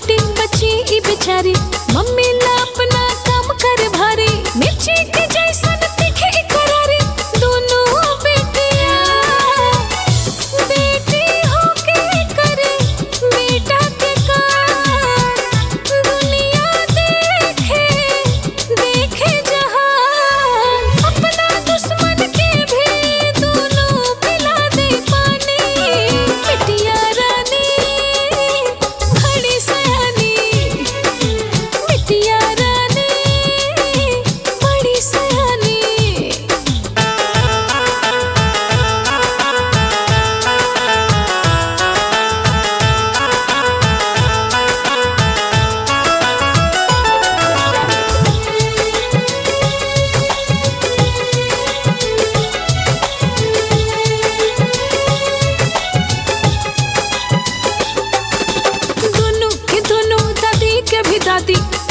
छोटी बच्ची ई बेचारी मम्मी ला अपना काम कर भारी मिर्ची के जैसन तीखे ई करारी दोनों बेटिया बेटी होके करे बेटा के काम दुनिया देखे देखे जहान अपना दुश्मन के भी दोनों पिला दे पानी बिटिया रानी बड़ी सयानी बिटिया रानी बड़ी सयानी दोनों के दोनों दादी के भी दादी